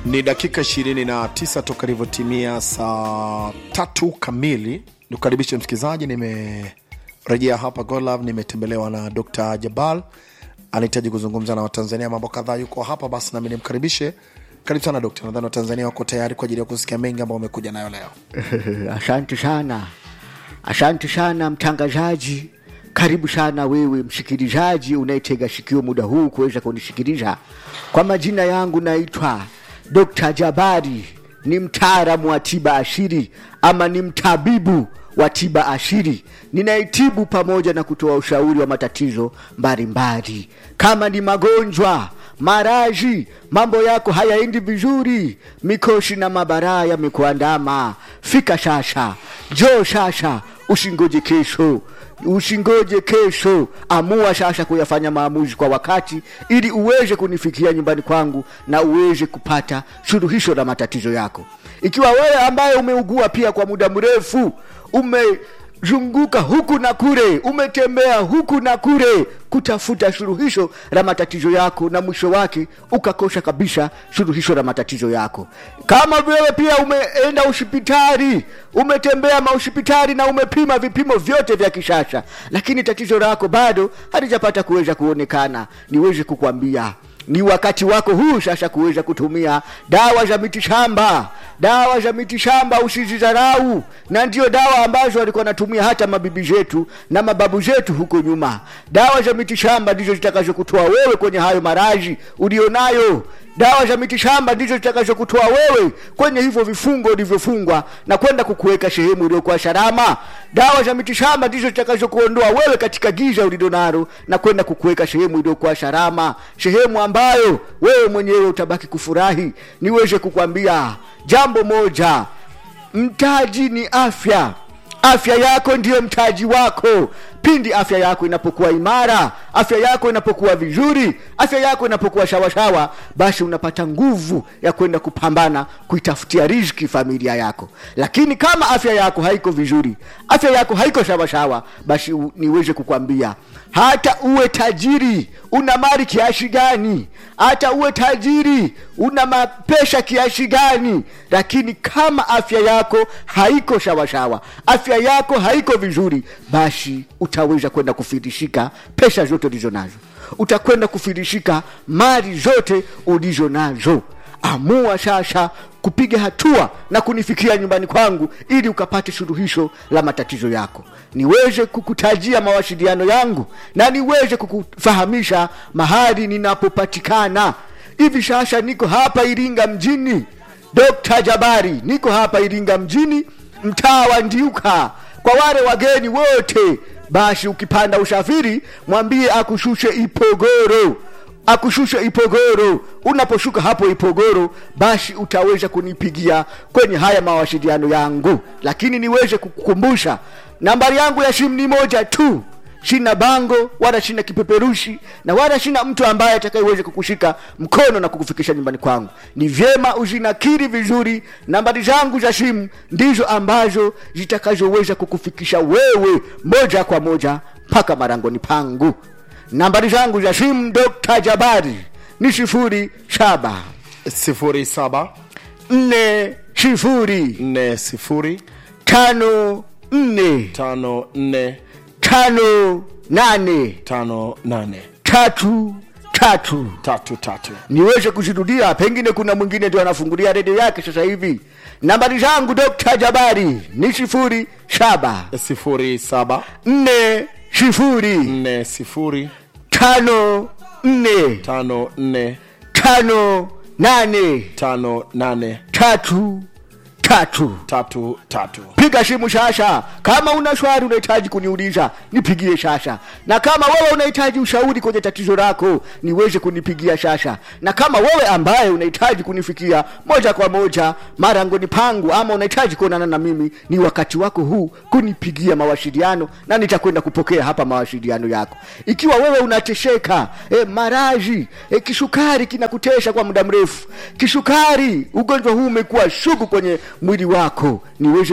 Ni dakika 29 toka ilivyotimia saa tatu kamili. Nikukaribishe msikilizaji, nimerejea hapa Golab, nimetembelewa na Dr. Jabal, anahitaji kuzungumza na Watanzania mambo kadhaa, yuko hapa basi nami nimkaribishe. Karibu sana Dokta, nadhani Watanzania wako tayari kwa ajili ya kusikia mengi ambayo wamekuja nayo leo. Asante sana, asante sana mtangazaji. Karibu sana wewe msikilizaji unayetega sikio muda huu kuweza kunisikiliza. Kwa majina yangu naitwa Dr. Jabari, ni mtaalamu wa tiba asili ama ni mtabibu wa tiba asili. Ninaitibu pamoja na kutoa ushauri wa matatizo mbalimbali, kama ni magonjwa maraji, mambo yako hayaendi vizuri, mikoshi na mabaraa yamekuandama, fika sasa, njoo sasa, usingoje kesho usingoje kesho, amua sasa kuyafanya maamuzi kwa wakati, ili uweze kunifikia nyumbani kwangu na uweze kupata suluhisho la matatizo yako. Ikiwa wewe ambaye umeugua pia kwa muda mrefu, umezunguka huku na kule, umetembea huku na kule kutafuta suluhisho la matatizo yako, na mwisho wake ukakosa kabisa suluhisho la matatizo yako. Kama wewe pia umeenda hospitali, umetembea mahospitali na umepima vipimo vyote vya kisasa, lakini tatizo lako bado halijapata kuweza kuonekana, niweze kukwambia ni wakati wako huu sasa kuweza kutumia dawa za mitishamba. Dawa za mitishamba usizidharau, na ndio dawa ambazo walikuwa wanatumia hata mabibi zetu na mababu zetu huko nyuma. Dawa za mitishamba ndizo zitakazokutoa wewe kwenye hayo maradhi ulionayo. Dawa za mitishamba ndizo zitakazokutoa wewe kwenye hivyo vifungo ulivyofungwa na kwenda kukuweka sehemu iliyokuwa salama. Dawa za mitishamba ndizo zitakazokuondoa wewe katika giza ulilonalo na kwenda kukuweka sehemu iliyokuwa salama, sehemu ambayo wewe mwenyewe utabaki kufurahi. Niweze kukwambia jambo moja, mtaji ni afya. Afya yako ndiyo mtaji wako. Pindi afya yako inapokuwa imara, afya yako inapokuwa vizuri, afya yako inapokuwa shawasawa, basi unapata nguvu ya kwenda kupambana kuitafutia riziki familia yako. Lakini kama afya yako haiko vizuri, afya yako haiko shawasawa, basi u, niweze kukwambia hata uwe tajiri, una mali kiasi gani, hata uwe tajiri, una mapesha kiasi gani, lakini kama afya yako haiko shawasawa, afya yako haiko vizuri, basi utaweza kwenda kufirishika pesa zote ulizo nazo, utakwenda kufirishika mali zote ulizo nazo. Amua sasa kupiga hatua na kunifikia nyumbani kwangu ili ukapate suluhisho la matatizo yako, niweze kukutajia mawasiliano yangu na niweze kukufahamisha mahali ninapopatikana. Hivi sasa niko hapa Iringa mjini, Dr. Jabari, niko hapa Iringa mjini, mtaa wa Ndiuka. Kwa wale wageni wote basi ukipanda usafiri mwambie akushushe Ipogoro, akushushe Ipogoro. Unaposhuka hapo Ipogoro, basi utaweza kunipigia kwenye haya mawasiliano yangu, lakini niweze kukukumbusha nambari yangu ya simu ni moja tu. Sina bango wala sina kipeperushi na wala sina mtu ambaye atakayeweza kukushika mkono na kukufikisha nyumbani kwangu. Ni vyema uzinakiri vizuri, nambari zangu za simu ndizo ambazo zitakazoweza kukufikisha wewe moja kwa moja mpaka marangoni pangu. Nambari zangu za simu Dr. Jabari ni sifuri saba 07 nne sifuri 40 tano nne 54 tano nane 58 tatu tatu tatu tatu. niweze kuzirudia, pengine kuna mwingine ndio anafungulia redio yake sasa hivi. Nambari zangu Dr. Jabari ni sifuri saba 07 nne sifuri 40 tano nne 54 tano nane 58 tatu tatu. tatu tatu. piga simu sasa. Kama una swali unahitaji kuniuliza, nipigie sasa, na kama wewe unahitaji ushauri kwenye tatizo lako, niweze kunipigia sasa, na kama wewe ambaye unahitaji kunifikia moja kwa moja marangoni pangu, ama unahitaji kuonana na mimi, ni wakati wako huu kunipigia mawasiliano, na nitakwenda kupokea hapa mawasiliano yako. Ikiwa wewe unatesheka e, maraji e, kisukari kinakutesha kwa muda mrefu, kisukari, ugonjwa huu umekuwa sugu kwenye mwili wako, niweze kukwambia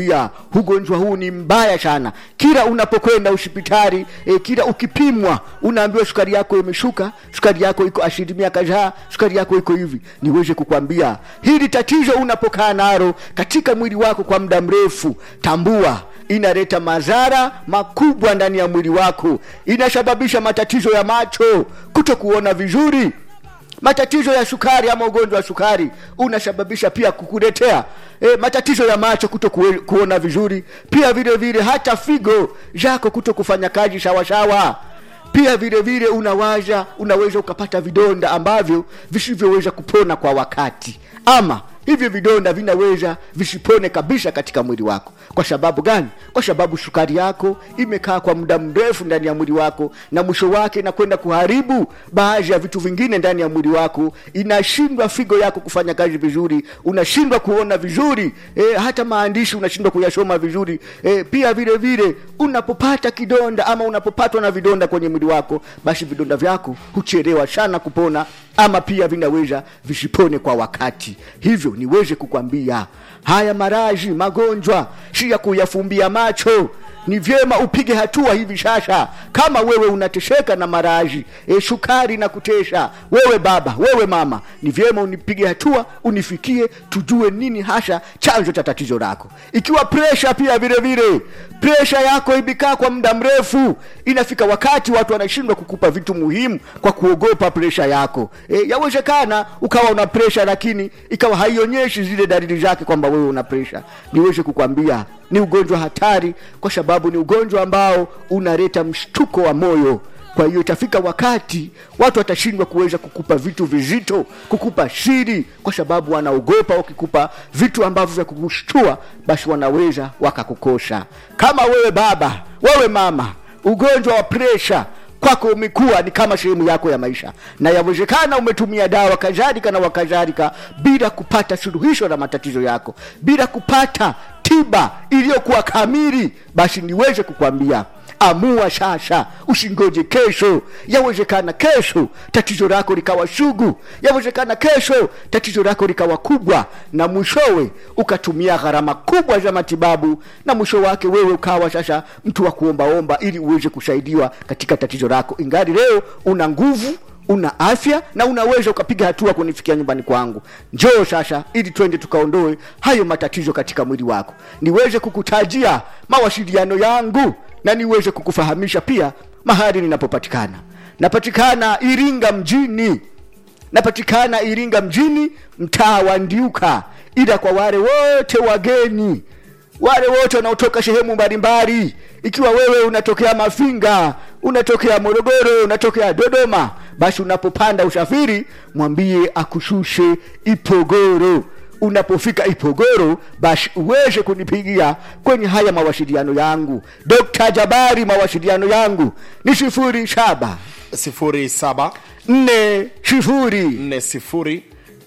kukwambia ugonjwa huu ni mbaya sana kila unapokwenda hospitali e, kila ukipimwa unaambiwa sukari yako imeshuka sukari yako iko asilimia kadhaa sukari yako iko hivi niweze kukwambia hili tatizo unapokaa nalo katika mwili wako kwa muda mrefu tambua inaleta madhara makubwa ndani ya mwili wako inasababisha matatizo ya macho kuto kuona vizuri matatizo ya sukari ama ugonjwa wa sukari unasababisha pia kukuletea e, matatizo ya macho kuto kue, kuona vizuri pia vile vile hata figo zako kuto kufanya kazi sawasawa pia vile vile unawaza unaweza ukapata vidonda ambavyo visivyoweza kupona kwa wakati ama hivyo vidonda vinaweza visipone kabisa katika mwili wako kwa sababu gani kwa sababu sukari yako imekaa kwa muda mrefu ndani ya mwili wako na mwisho wake inakwenda kuharibu baadhi ya vitu vingine ndani ya mwili wako inashindwa figo yako kufanya kazi vizuri unashindwa kuona vizuri e, hata maandishi unashindwa kuyasoma vizuri e, pia vile vile unapopata kidonda ama unapopatwa na vidonda kwenye mwili wako basi vidonda vyako huchelewa sana kupona ama pia vinaweza visipone kwa wakati hivyo niweze kukwambia haya maraji magonjwa si ya kuyafumbia macho ni vyema upige hatua hivi sasa kama wewe unatesheka na maraji e, sukari na kutesha wewe baba wewe mama ni vyema unipige hatua unifikie tujue nini hasa chanzo cha tatizo lako ikiwa presha pia vile vile presha yako imekaa kwa muda mrefu inafika wakati watu wanashindwa kukupa vitu muhimu kwa kuogopa presha yako e, yawezekana ukawa una presha lakini ikawa haionyeshi zile dalili zake kwamba wewe una presha niweze kukwambia ni ugonjwa hatari kwa sababu ni ugonjwa ambao unaleta mshtuko wa moyo kwa hiyo itafika wakati watu watashindwa kuweza kukupa vitu vizito kukupa siri kwa sababu wanaogopa wakikupa vitu ambavyo vya kukushtua basi wanaweza wakakukosha kama wewe baba wewe mama ugonjwa wa presha kwako umekuwa ni kama sehemu yako ya maisha na yawezekana umetumia dawa kadhalika na wakadhalika bila kupata suluhisho la matatizo yako bila kupata tiba iliyokuwa kamili basi niweze kukwambia amua sasa usingoje kesho yawezekana kesho tatizo lako likawa sugu yawezekana kesho tatizo lako likawa kubwa na mwishowe ukatumia gharama kubwa za matibabu na mwisho wake wewe ukawa sasa mtu wa kuombaomba ili uweze kusaidiwa katika tatizo lako ingali leo una nguvu una afya na unaweza ukapiga hatua kunifikia nyumbani kwangu njoo sasa ili twende tukaondoe hayo matatizo katika mwili wako niweze kukutajia mawasiliano yangu na niweze kukufahamisha pia mahali ninapopatikana napatikana iringa mjini napatikana iringa mjini mtaa wa ndiuka ila kwa wale wote wageni wale wote wanaotoka sehemu mbalimbali ikiwa wewe unatokea mafinga unatokea morogoro unatokea dodoma basi unapopanda usafiri mwambie akushushe ipogoro unapofika ipogoro basi uweze kunipigia kwenye haya mawasiliano yangu dr jabari mawasiliano yangu ni sifuri saba sifuri saba nne sifuri nne sifuri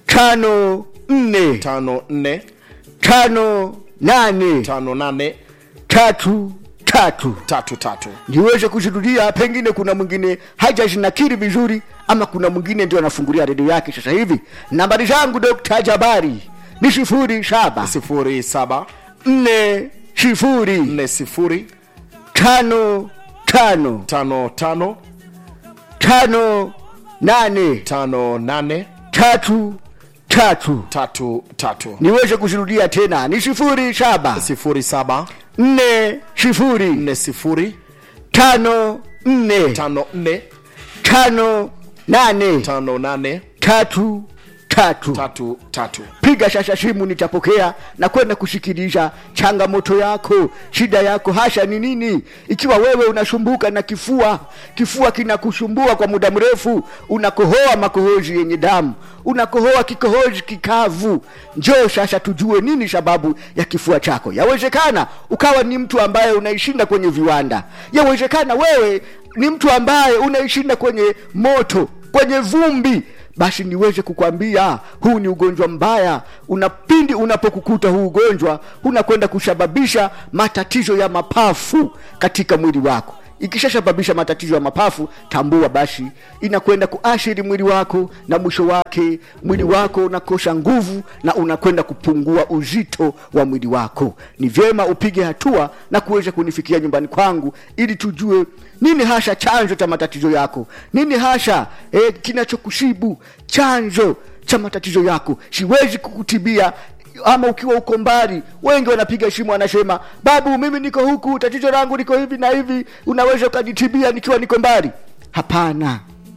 tano nne tano nne tano nane tano nane tatu tatu tatu tatu niweze kuzirudia pengine kuna mwingine hajazinakiri vizuri ama kuna mwingine ndio anafungulia redio yake sasa hivi nambari zangu dokta jabari ni sifuri saba sifuri saba nne sifuri nne sifuri tano tano tano tano tano nane tano nane tatu tatu tatu tatu niweze kuzirudia tena ni sifuri saba sifuri saba nne sifuri nne sifuri tano nne tano nne tano nane tano nane tatu tatu tatu tatu piga sasa simu nitapokea na kwenda kusikiliza changamoto yako shida yako hasha ni nini ikiwa wewe unasumbuka na kifua kifua kinakusumbua kwa muda mrefu unakohoa makohozi yenye damu unakohoa kikohozi kikavu njoo sasa tujue nini sababu ya kifua chako yawezekana ukawa ni mtu ambaye unaishinda kwenye viwanda yawezekana wewe ni mtu ambaye unaishinda kwenye moto kwenye vumbi basi niweze kukwambia huu ni ugonjwa mbaya unapindi unapokukuta huu ugonjwa unakwenda kusababisha matatizo ya mapafu katika mwili wako ikishasababisha matatizo ya mapafu tambua basi inakwenda kuashiri mwili wako na mwisho wake mwili wako unakosa nguvu na unakwenda kupungua uzito wa mwili wako ni vyema upige hatua na kuweza kunifikia nyumbani kwangu ili tujue nini hasha chanzo cha matatizo yako nini hasha eh, kinachokushibu chanzo cha matatizo yako siwezi kukutibia ama ukiwa uko mbali wengi wanapiga simu wanasema babu mimi niko huku tatizo langu liko hivi na hivi unaweza ukanitibia nikiwa niko mbali hapana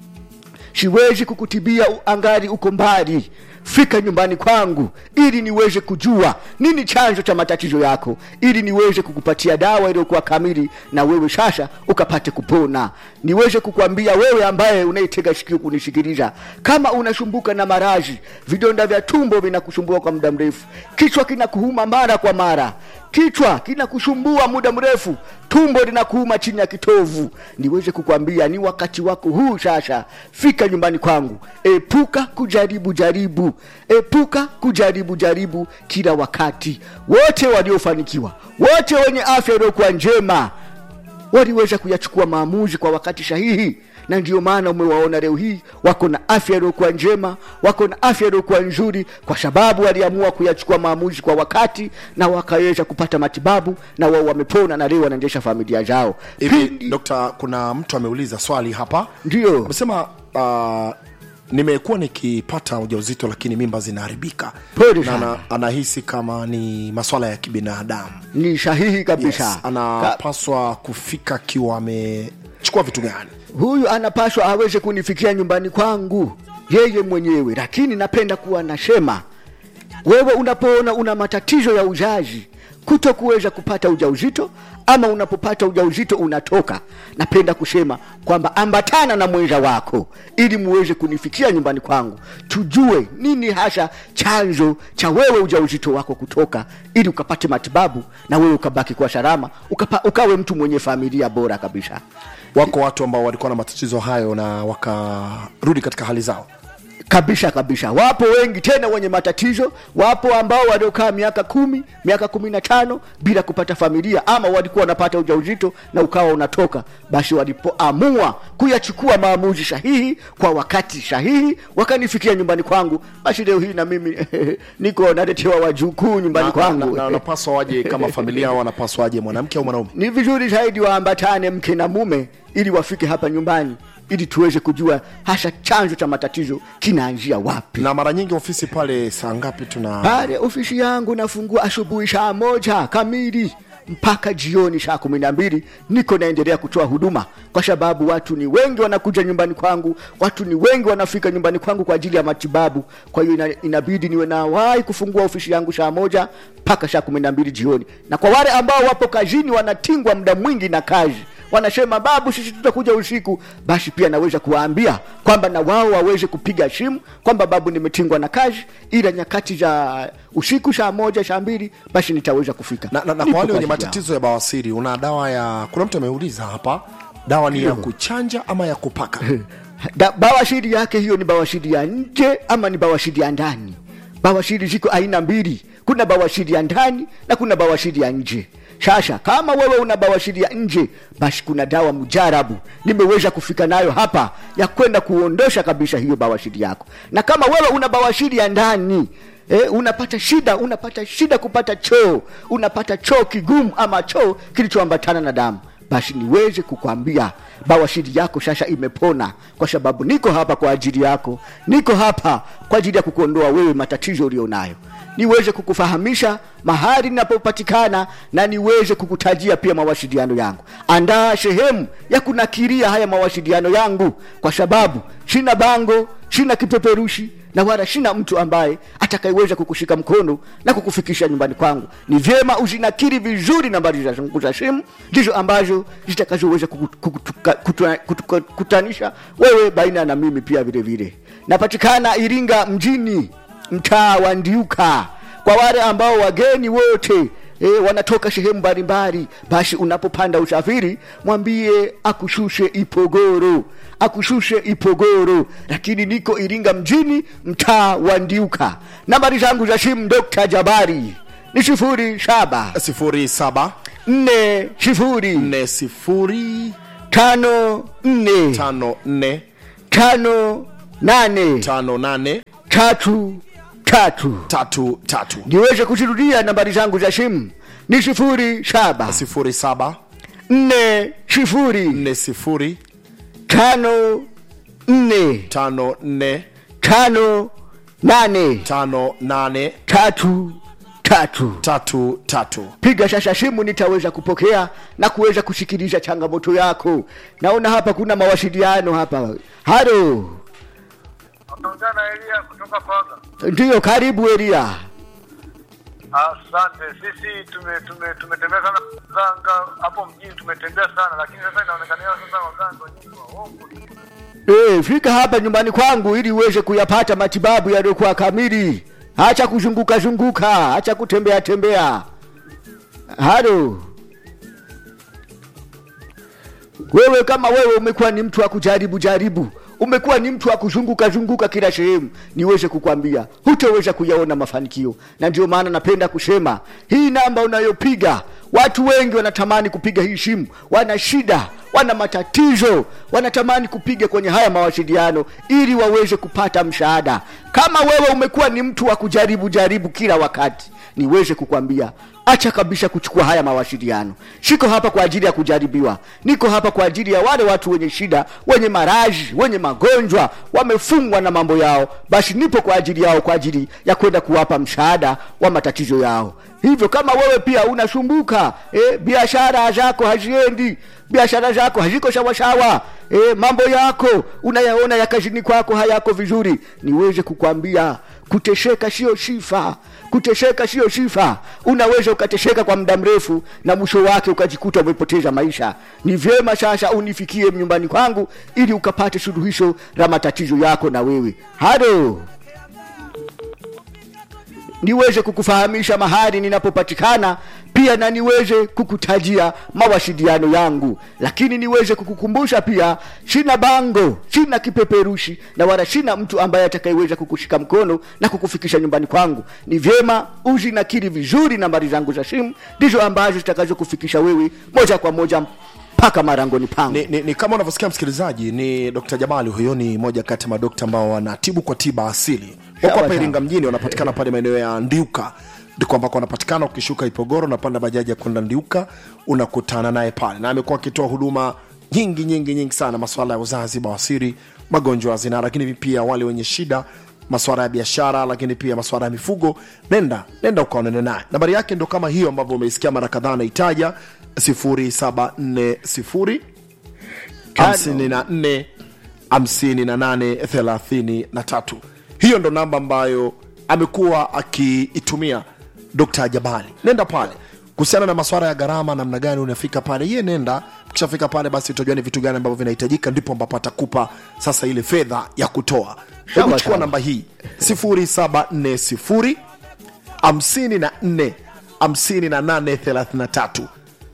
siwezi kukutibia u- angali uko mbali fika nyumbani kwangu ili niweze kujua nini chanzo cha matatizo yako ili niweze kukupatia dawa iliyokuwa kamili na wewe sasa ukapate kupona niweze kukwambia wewe ambaye unaitega sikio kunisikiliza kama unasumbuka na marazi vidonda vya tumbo vinakusumbua kwa muda mrefu kichwa kinakuuma mara kwa mara kichwa kinakusumbua muda mrefu tumbo linakuuma chini ya kitovu niweze kukwambia ni wakati wako huu sasa fika nyumbani kwangu epuka kujaribu jaribu epuka kujaribu jaribu kila wakati wote waliofanikiwa wote wenye afya iliyokuwa njema waliweza kuyachukua maamuzi kwa wakati sahihi na ndio maana umewaona leo hii wako na afya iliyokuwa njema wako na afya iliyokuwa nzuri kwa sababu waliamua kuyachukua maamuzi kwa wakati na wakaweza kupata matibabu na wao wamepona na leo wanaendesha familia zao hivi Pindi- dokta kuna mtu ameuliza swali hapa ndio amesema uh, nimekuwa nikipata ujauzito lakini mimba zinaharibika Pole na sana. ana, anahisi kama ni maswala ya kibinadamu ni sahihi kabisa yes, anapaswa kufika akiwa amechukua vitu gani huyu anapaswa aweze kunifikia nyumbani kwangu yeye mwenyewe lakini napenda kuwa nasema wewe unapoona una matatizo ya uzazi kuto kuweza kupata ujauzito ama unapopata ujauzito unatoka napenda kusema kwamba ambatana na mwenza wako ili muweze kunifikia nyumbani kwangu tujue nini hasa chanzo cha wewe ujauzito wako kutoka ili ukapate matibabu na wewe ukabaki kwa salama ukapa, ukawe mtu mwenye familia bora kabisa wako watu ambao walikuwa na matatizo hayo na wakarudi katika hali zao kabisa kabisa wapo wengi tena wenye matatizo wapo ambao waliokaa miaka kumi miaka kumi na tano bila kupata familia ama walikuwa wanapata ujauzito na ukawa unatoka basi walipoamua kuyachukua maamuzi sahihi kwa wakati sahihi wakanifikia nyumbani kwangu basi leo hii na mimi niko naletewa wajukuu nyumbani na, na, kwangu na, na wanapaswa waje kama familia au wanapaswa waje mwanamke au mwanaume ni vizuri zaidi waambatane mke na mume ili wafike hapa nyumbani ili tuweze kujua hasa chanzo cha matatizo kinaanzia wapi na mara nyingi ofisi pale saa ngapi tuna pale ofisi yangu nafungua asubuhi saa moja kamili mpaka jioni saa kumi na mbili niko naendelea kutoa huduma kwa sababu watu ni wengi wanakuja nyumbani kwangu watu ni wengi wanafika nyumbani kwangu kwa ajili ya matibabu kwa hiyo ina, inabidi niwe nawahi kufungua ofisi yangu saa moja mpaka saa kumi na mbili jioni na kwa wale ambao wapo kazini wanatingwa muda mwingi na kazi wanasema babu sisi tutakuja usiku basi pia naweza kuwaambia kwamba na wao waweze kupiga simu kwamba babu nimetingwa na kazi ila nyakati za usiku saa moja saa mbili basi nitaweza kufika na, na, na Nipo kwa wale kwa wenye ajili yao. matatizo ya bawasiri una dawa ya kuna mtu ameuliza hapa dawa ni ya kuchanja ama ya kupaka da, bawashiri yake hiyo ni bawashiri ya nje ama ni bawashiri ya ndani bawashiri ziko aina mbili kuna bawashiri ya ndani na kuna bawashiri ya nje sasa kama wewe una bawashiri ya nje basi kuna dawa mujarabu nimeweza kufika nayo hapa ya kwenda kuondosha kabisa hiyo bawashiri yako na kama wewe una bawashiri ya ndani Eh, unapata shida unapata shida kupata choo unapata choo kigumu ama choo kilichoambatana na damu basi niweze kukwambia bawashiri yako sasa imepona kwa sababu niko hapa kwa ajili yako niko hapa kwa ajili ya kukuondoa wewe matatizo ulionayo niweze kukufahamisha mahali ninapopatikana na niweze kukutajia pia mawasiliano yangu andaa sehemu ya kunakiria haya mawasiliano yangu kwa sababu sina bango sina kipeperushi na wala sina mtu ambaye atakayeweza kukushika mkono na kukufikisha nyumbani kwangu ni vyema uzinakiri vizuri nambari za zangu za simu ndizo ambazo zitakazoweza kuku- kukutuka- kutua- kutuka- kutanisha wewe baina na mimi pia vile vile napatikana iringa mjini mtaa wa ndiuka kwa wale ambao wageni wote E, wanatoka sehemu mbalimbali basi unapopanda usafiri mwambie akushushe ipogoro akushushe ipogoro lakini niko iringa mjini mtaa wa ndiuka nambari zangu za simu dr jabari ni sifuri saba sifuri saba nne sifuri nne sifuri tano nne tano nne tano nane tano nane tatu tatu tatu tatu niweze kuzirudia nambari zangu za simu ni sifuri saba sifuri saba nne sifuri nne sifuri tano nne tano nne tano nane tano nane tatu tatu tatu tatu piga sasa simu nitaweza kupokea na kuweza kusikiliza changamoto yako naona hapa kuna mawasiliano hapa halo Naongea na Elia kutoka Paga. ndiyo karibu elia Asante. Sisi tume tume tumetembea sana waganga hapo mjini, tumetembea sana, lakini sasa inaonekana sasa waganga wenyewe waongo. e, fika hapa nyumbani kwangu ili uweze kuyapata matibabu yaliyokuwa kamili hacha kuzunguka zunguka hacha kutembea tembea halo wewe kama wewe umekuwa ni mtu wa kujaribu jaribu umekuwa ni mtu wa kuzunguka zunguka kila sehemu niweze kukwambia hutaweza kuyaona mafanikio na ndio maana napenda kusema hii namba unayopiga watu wengi wanatamani kupiga hii simu wana shida wana matatizo wanatamani kupiga kwenye haya mawasiliano ili waweze kupata msaada kama wewe umekuwa ni mtu wa kujaribu jaribu kila wakati niweze kukwambia acha kabisa kuchukua haya mawasiliano siko hapa kwa ajili ya kujaribiwa niko hapa kwa ajili ya wale watu wenye shida wenye maraji wenye magonjwa wamefungwa na mambo yao basi nipo kwa ajili yao kwa ajili ya kwenda kuwapa msaada wa matatizo yao hivyo kama wewe pia unasumbuka eh, biashara zako haziendi biashara zako haziko sawasawa eh, mambo yako unayaona ya kazini kwako hayako vizuri niweze kukwambia kutesheka sio sifa kutesheka sio sifa unaweza ukatesheka kwa muda mrefu na mwisho wake ukajikuta umepoteza maisha ni vyema sasa unifikie nyumbani kwangu ili ukapate suluhisho la matatizo yako na wewe halo niweze kukufahamisha mahali ninapopatikana pia na niweze kukutajia mawasiliano yangu lakini niweze kukukumbusha pia sina bango sina kipeperushi na wala sina mtu ambaye atakayeweza kukushika mkono na kukufikisha nyumbani kwangu ni vyema uzinakiri vizuri nambari zangu za simu ndizo ambazo zitakazokufikisha wewe moja kwa moja mpaka marangoni pangu ni, ni, ni kama unavyosikia msikilizaji ni dr jabali huyo ni moja kati ya madokta ambao wanatibu kwa tiba asili wako Sawa, hapa sawa. iringa mjini wanapatikana pale maeneo ya ndiuka ndiko ambako wanapatikana ukishuka ipogoro unapanda bajaji ya kwenda ndiuka unakutana naye pale na amekuwa akitoa huduma nyingi nyingi nyingi sana maswala ya uzazi bawasiri magonjwa ya zinaa lakini pia wale wenye shida maswala ya biashara lakini pia maswala ya mifugo nenda nenda ukaonane naye nambari yake ndo kama hiyo ambavyo umeisikia mara kadhaa anaitaja 0740 54 58 33 hiyo ndo namba ambayo amekuwa akiitumia dr jabali nenda pale kuhusiana na maswara ya gharama namna gani unafika pale ye nenda ukishafika pale basi utajua ni vitu gani ambavyo vinahitajika ndipo ambapo atakupa sasa ile fedha ya kutoa hebu chukua sawa. namba hii 0740 54 58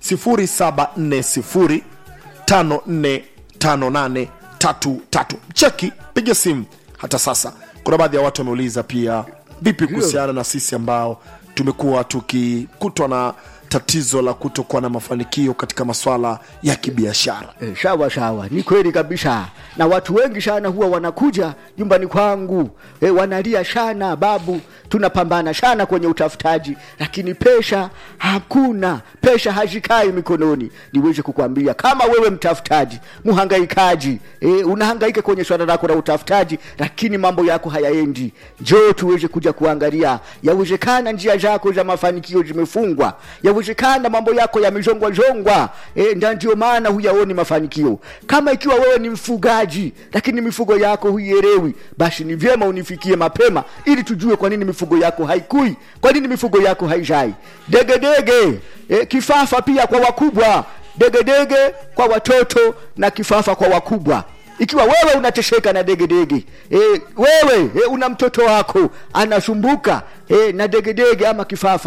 33 0740 545833 cheki piga simu hata sasa kuna baadhi ya watu wameuliza pia vipi kuhusiana na sisi ambao tumekuwa tukikutwa na tatizo la kutokuwa na mafanikio katika maswala ya kibiashara E, sawa sawa, ni kweli kabisa, na watu wengi sana huwa wanakuja nyumbani kwangu e, wanalia sana, babu, tunapambana sana kwenye utafutaji, lakini pesa hakuna, pesa hazikai mikononi. Niweze kukwambia kama wewe mtafutaji, mhangaikaji, e, unahangaika kwenye swala lako la utafutaji, lakini mambo yako hayaendi, njoo tuweze kuja kuangalia. Yawezekana njia zako za mafanikio zimefungwa, yawezekana mambo yako yamezongwa zongwa, e, na ndio maana huyaoni mafanikio. Kama ikiwa wewe ni mfugaji, lakini mifugo yako huielewi, basi ni vyema unifikie mapema, ili tujue kwa nini mifugo yako haikui, kwa nini mifugo yako haizai. Degedege e, kifafa pia kwa wakubwa, degedege kwa watoto na kifafa kwa wakubwa ikiwa wewe unatesheka na degedege e, wewe e, una mtoto wako anasumbuka e, na degedege ama kifafa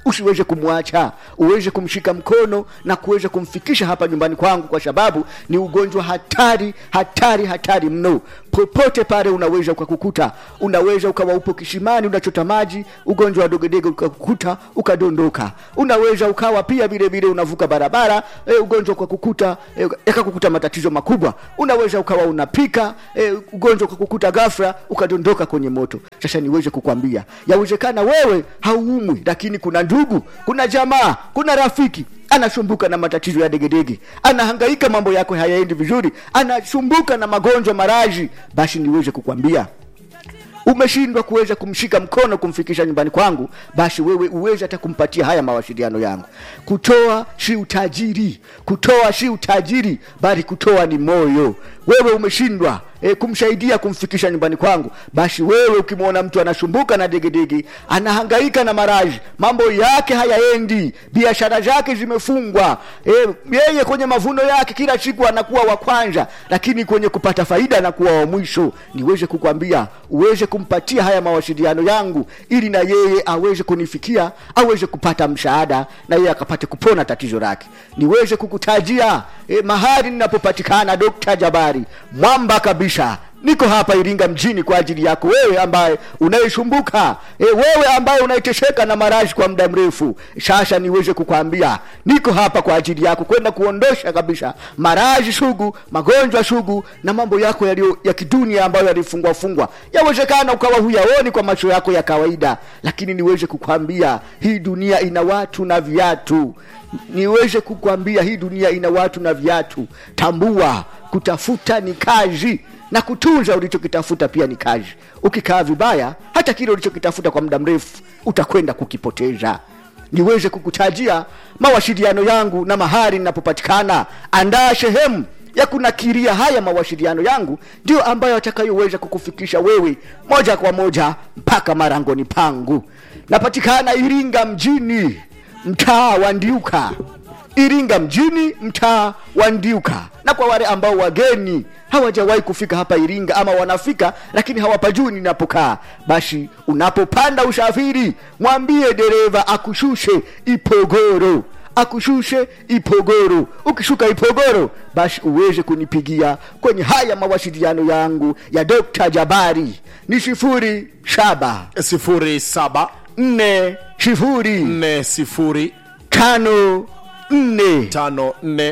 usiweze kumwacha uweze kumshika mkono na kuweza kumfikisha hapa nyumbani kwangu kwa sababu ni ugonjwa hatari hatari hatari mno popote pale unaweza ukakukuta unaweza ukawa upo kisimani unachota maji ugonjwa wa dogedege ukakukuta ukadondoka unaweza ukawa pia vile vile unavuka barabara e, ugonjwa ukakukuta e, yakakukuta matatizo makubwa unaweza ukawa unapika e, ugonjwa ukakukuta ghafla ukadondoka kwenye moto sasa niweze kukwambia yawezekana wewe hauumwi lakini kuna ndugu kuna jamaa kuna rafiki anasumbuka na matatizo ya degedege anahangaika mambo yako hayaendi vizuri anasumbuka na magonjwa maraji basi niweze kukwambia umeshindwa kuweza kumshika mkono kumfikisha nyumbani kwangu basi wewe uweze hata kumpatia haya mawasiliano yangu kutoa si utajiri kutoa si utajiri bali kutoa ni moyo wewe umeshindwa e, kumsaidia kumfikisha nyumbani kwangu basi wewe ukimwona mtu anasumbuka na degedege anahangaika na maraji mambo yake hayaendi biashara zake zimefungwa e, yeye kwenye mavuno yake kila siku anakuwa wa kwanza lakini kwenye kupata faida anakuwa wa mwisho niweze kukwambia uweze kumpatia haya mawasiliano yangu ili na yeye aweze kunifikia aweze kupata msaada na yeye akapate kupona tatizo lake niweze kukutajia e, mahali ninapopatikana dokta jabari mwamba kabisa niko hapa iringa mjini kwa ajili yako wewe ambaye unayesumbuka e, wewe ambaye unaitesheka na marashi kwa muda mrefu sasa niweze kukwambia niko hapa kwa ajili yako kwenda kuondosha kabisa marashi sugu magonjwa sugu na mambo yako yaliyo ya kidunia ambayo yalifungwa fungwa yawezekana ukawa huyaoni kwa macho yako ya kawaida lakini niweze kukwambia hii dunia ina watu na viatu niweze kukwambia hii dunia ina watu na viatu tambua kutafuta ni kazi na kutunza ulichokitafuta pia ni kazi ukikaa vibaya hata kile ulichokitafuta kwa muda mrefu utakwenda kukipoteza niweze kukutajia mawasiliano yangu na mahali ninapopatikana andaa sehemu ya kunakiria haya mawasiliano yangu ndio ambayo atakayoweza kukufikisha wewe moja kwa moja mpaka marangoni pangu napatikana iringa mjini mtaa wa ndiuka iringa mjini mtaa wa ndiuka na kwa wale ambao wageni hawajawahi kufika hapa iringa ama wanafika lakini hawapajui ninapokaa basi unapopanda usafiri mwambie dereva akushushe ipogoro akushushe ipogoro ukishuka ipogoro basi uweze kunipigia kwenye haya mawasiliano yangu ya dokta jabari ni sifuri saba sifuri saba nne sifuri nne sifuri tano nne tano nne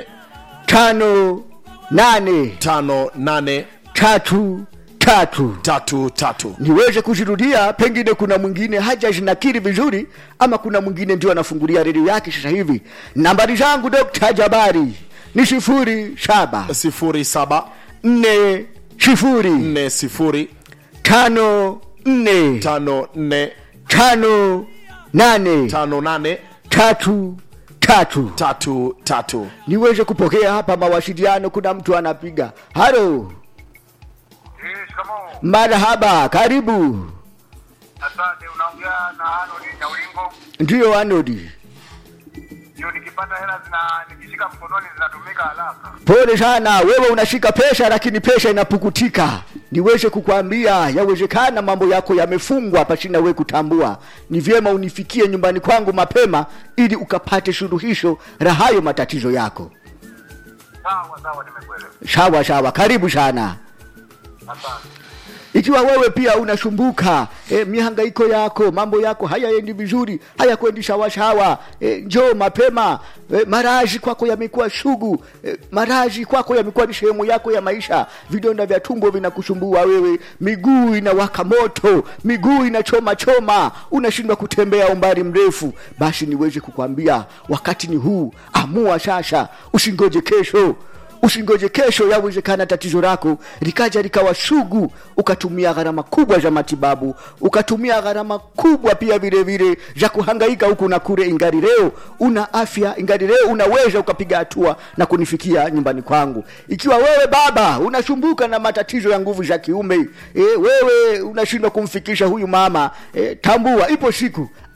tano nane tano nane tatu tatu tatu tatu niweze kuzirudia pengine kuna mwingine haja zinakiri vizuri ama kuna mwingine ndio anafungulia redio yake sasa hivi nambari zangu dokta jabari ni sifuri saba sifuri saba nne sifuri nne sifuri tano nne tano nne tano nane tano nane tatu tatu tatu tatu niweze kupokea hapa mawasiliano kuna mtu anapiga halo Eh, shikamoo. marhaba karibu Asante, unaongea na Arnold Nyaulingo. ndiyo anodi Ndio nikipata hela zina nikishika mkononi zinatumika haraka. pole sana wewe unashika pesa lakini pesa inapukutika niweze kukwambia yawezekana mambo yako yamefungwa pasina we kutambua ni vyema unifikie nyumbani kwangu mapema ili ukapate suluhisho la hayo matatizo yako Sawa sawa, nimekuelewa. sawa sawa karibu sana Asante. ikiwa wewe pia unasumbuka e, mihangaiko yako mambo yako hayaendi vizuri hayakwendi sawasawa e, njoo mapema e, maraji kwako yamekuwa sugu e, maraji kwako yamekuwa ni sehemu yako ya maisha vidonda vya tumbo vinakusumbua wewe miguu inawaka moto miguu inachoma choma unashindwa kutembea umbali mrefu basi niweze kukwambia wakati ni huu amua sasa usingoje kesho usingoje kesho yawezekana tatizo lako likaja likawa sugu ukatumia gharama kubwa za matibabu ukatumia gharama kubwa pia vile vile za kuhangaika huku na kule ingari leo una afya ingari leo unaweza ukapiga hatua na kunifikia nyumbani kwangu ikiwa wewe baba unasumbuka na matatizo ya nguvu za kiume e, wewe unashindwa kumfikisha huyu mama e, tambua ipo siku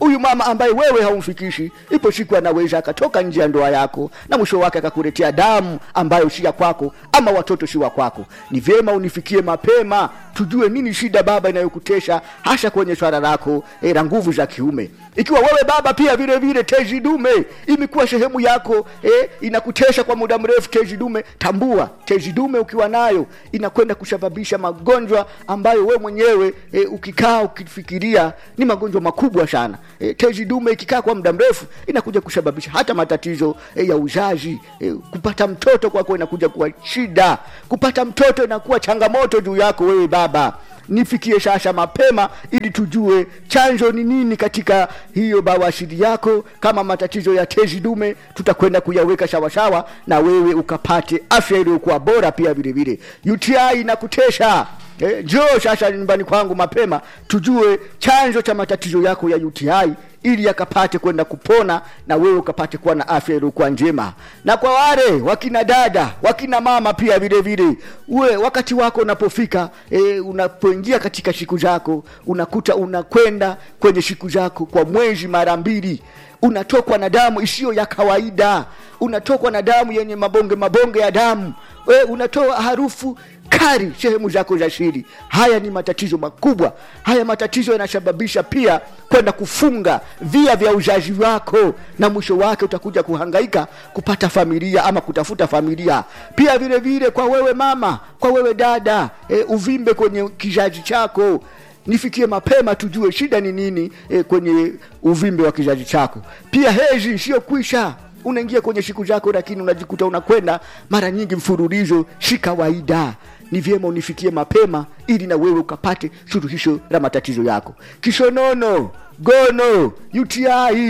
huyu mama ambaye wewe haumfikishi ipo siku anaweza akatoka nje ya ndoa yako na mwisho wake akakuletea damu ambayo si ya kwako ama watoto si wa kwako ni vyema unifikie mapema tujue nini shida baba inayokutesha hasa kwenye swala lako e, la nguvu za kiume ikiwa wewe baba pia vile vile tezi dume imekuwa sehemu yako e, inakutesha kwa muda mrefu tezi dume tambua tezi dume ukiwa nayo inakwenda kusababisha magonjwa ambayo we mwenyewe e, ukikaa ukifikiria ni magonjwa makubwa sana e, tezi dume ikikaa kwa muda mrefu inakuja kusababisha hata matatizo e, ya uzazi e, kupata mtoto kwako inakuja kuwa shida kupata mtoto inakuwa changamoto juu yako wewe baba nifikie sasa mapema ili tujue chanzo ni nini katika hiyo bawashiri yako kama matatizo ya tezi dume tutakwenda kuyaweka sawasawa na wewe ukapate afya iliyokuwa bora pia vile vile uti inakutesha Eh, njoo sasa nyumbani kwangu mapema tujue chanzo cha matatizo yako ya uti ili yakapate kwenda kupona na wewe ukapate kuwa na afya iliyokuwa njema na kwa wale wakina dada wakina mama pia vile vile uwe wakati wako unapofika e, unapoingia katika siku zako unakuta unakwenda kwenye siku zako kwa mwezi mara mbili unatokwa na damu isiyo ya kawaida unatokwa na damu yenye mabonge mabonge ya damu we unatoa harufu kari sehemu zako za siri haya ni matatizo makubwa haya matatizo yanasababisha pia kwenda kufunga via vya uzazi wako na mwisho wake utakuja kuhangaika kupata familia ama kutafuta familia pia vile vile kwa wewe mama kwa wewe dada e, uvimbe kwenye kizazi chako nifikie mapema tujue shida ni nini e, kwenye uvimbe wa kizazi chako pia hezi sio kwisha unaingia kwenye siku zako lakini unajikuta unakwenda mara nyingi mfululizo si kawaida ni vyema unifikie mapema ili na wewe ukapate suluhisho la matatizo yako kisonono gono uti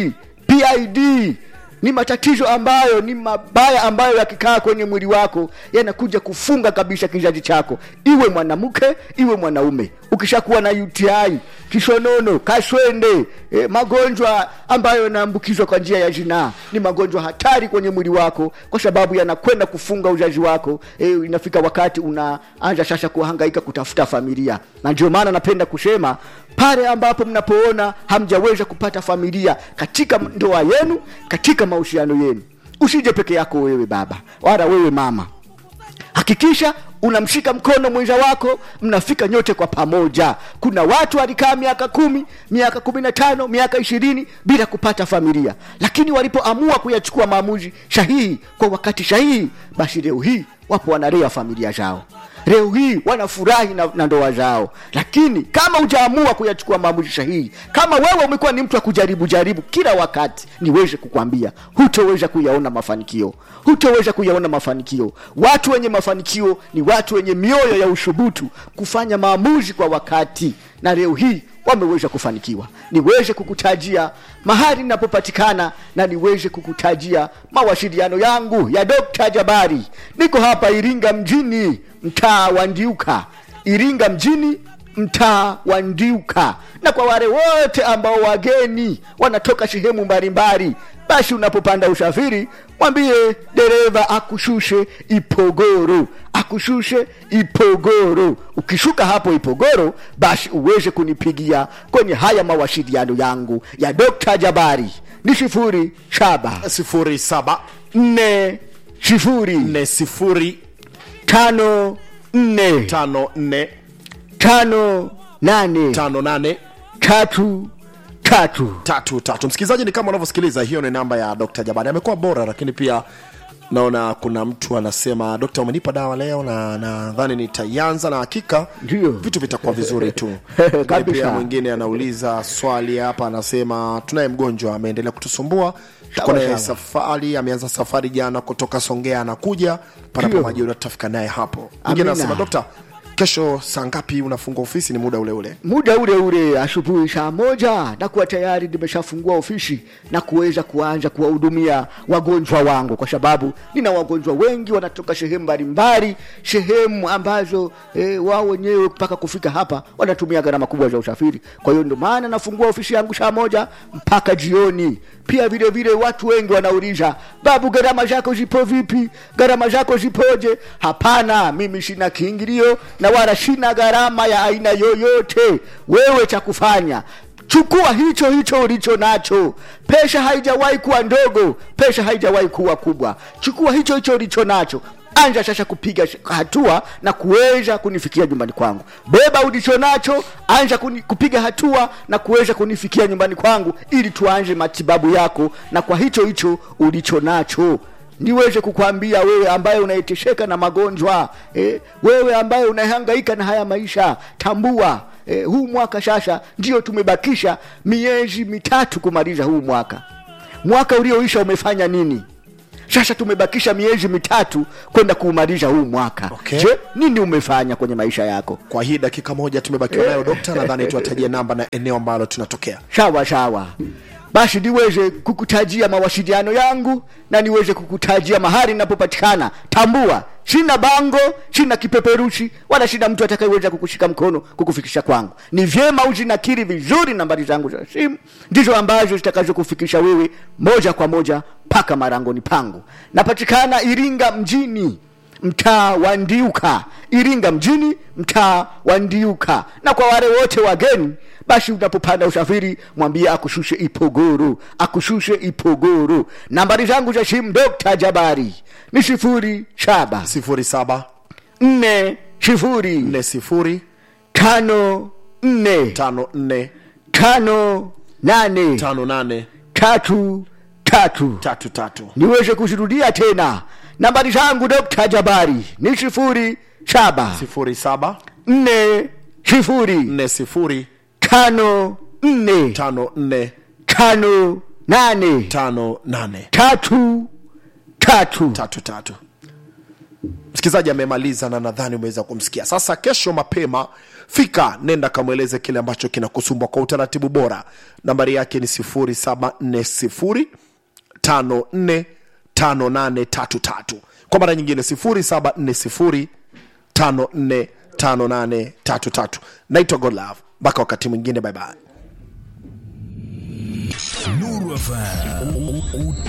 pid ni matatizo ambayo ni mabaya ambayo yakikaa kwenye mwili wako yanakuja kufunga kabisa kizazi chako iwe mwanamke iwe mwanaume ukishakuwa na uti kisonono kaswende e, magonjwa ambayo yanaambukizwa kwa njia ya zinaa ni magonjwa hatari kwenye mwili wako kwa sababu yanakwenda kufunga uzazi wako e, inafika wakati unaanza sasa kuhangaika kutafuta familia na ndio maana napenda kusema pale ambapo mnapoona hamjaweza kupata familia katika ndoa yenu katika mahusiano yenu usije peke yako wewe baba wala wewe mama hakikisha unamshika mkono mwenza wako mnafika nyote kwa pamoja kuna watu walikaa miaka kumi miaka kumi na tano miaka ishirini bila kupata familia lakini walipoamua kuyachukua maamuzi sahihi kwa wakati sahihi basi leo hii wapo wanalea familia zao leo hii wanafurahi na, na ndoa zao lakini kama hujaamua kuyachukua maamuzi sahihi kama wewe umekuwa ni mtu wa kujaribu jaribu kila wakati niweze kukwambia hutoweza kuyaona mafanikio hutoweza kuyaona mafanikio watu wenye mafanikio ni watu wenye mioyo ya ushubutu kufanya maamuzi kwa wakati na leo hii wameweza kufanikiwa niweze kukutajia mahali ninapopatikana na niweze kukutajia mawasiliano yangu ya dokta jabari niko hapa iringa mjini mtaa wa ndiuka iringa mjini mtaa wa ndiuka na kwa wale wote ambao wageni wanatoka sehemu mbalimbali basi unapopanda usafiri mwambie dereva akushushe ipogoro akushushe ipogoro ukishuka hapo ipogoro basi uweze kunipigia kwenye haya mawasiliano yangu ya dokta jabari ni sifuri saba sifuri saba nne sifuri nne sifuri tano nne tano nne tano nane tano nane tatu tatu tatu tatu msikilizaji ni kama unavyosikiliza hiyo ni namba ya dr jabani amekuwa bora lakini pia naona kuna mtu anasema dokta umenipa dawa leo na nadhani nitaianza na hakika Ndio. vitu vitakuwa vizuri tu Lakini Kabisa. pia mwingine anauliza swali hapa anasema tunaye mgonjwa ameendelea kutusumbua tuko Sawa, naye sawa. safari ameanza safari jana kutoka songea anakuja panapo Ndio. majira tutafika naye hapo mwingine Amina. anasema dokta kesho saa ngapi unafunga ofisi ni muda ule ule muda ule ule asubuhi saa moja na kuwa tayari nimeshafungua ofisi na kuweza kuanza kuwahudumia wagonjwa wangu kwa sababu nina wagonjwa wengi wanatoka sehemu mbalimbali sehemu ambazo e, wao wenyewe mpaka kufika hapa wanatumia gharama kubwa za usafiri kwa hiyo ndio maana nafungua ofisi yangu saa moja mpaka jioni pia vile vile watu wengi wanauliza babu gharama zako zipo vipi gharama zako zipoje hapana mimi sina kiingilio na wala sina gharama ya aina yoyote wewe cha kufanya chukua hicho hicho ulicho nacho pesha haijawahi kuwa ndogo pesha haijawahi kuwa kubwa chukua hicho hicho ulicho nacho anja sasa kupiga sh- hatua na kuweza kunifikia nyumbani kwangu beba ulicho nacho anja kuni, kupiga hatua na kuweza kunifikia nyumbani kwangu ili tuanje matibabu yako na kwa hicho hicho ulicho nacho niweze kukwambia wewe ambaye unaitesheka na magonjwa eh, wewe ambaye unahangaika na haya maisha tambua eh, huu mwaka sasa ndio tumebakisha miezi mitatu kumaliza huu mwaka mwaka ulioisha umefanya nini sasa tumebakisha miezi mitatu kwenda kuumaliza huu mwaka Okay. je nini umefanya kwenye maisha yako kwa hii dakika moja tumebakiwa nayo dokta nadhani tuwatajie namba na eneo ambalo tunatokea sawa sawa basi niweze kukutajia mawasiliano yangu na niweze kukutajia mahali ninapopatikana tambua sina bango sina kipeperushi wala sina mtu atakayeweza kukushika mkono kukufikisha kwangu ni vyema uzinakiri vizuri nambari zangu za simu ndizo ambazo zitakazokufikisha wewe moja kwa moja mpaka marangoni pangu napatikana iringa mjini mtaa wa ndiuka iringa mjini mtaa wa ndiuka na kwa wale wote wageni basi unapopanda usafiri mwambie akushushe ipogoro akushushe ipogoro nambari zangu za simu dokta jabari ni sifuri saba 07 nne sifuri 40 tano nne 54 tano nane 58 tatu tatu tatu tatu niweze kuzirudia tena nambari zangu dokta jabari ni sifuri saba 07 nne sifuri 40 tano nne 54 tano nane 58 tatu tatu tatu tatu msikilizaji amemaliza na nadhani umeweza kumsikia sasa kesho mapema fika nenda kamweleze kile ambacho kinakusumbwa kwa utaratibu bora nambari yake ni 0740 54 5833 kwa mara nyingine 0740 54 5833 naitwa godlove mpaka wakati mwingine bye bye Nuru FM.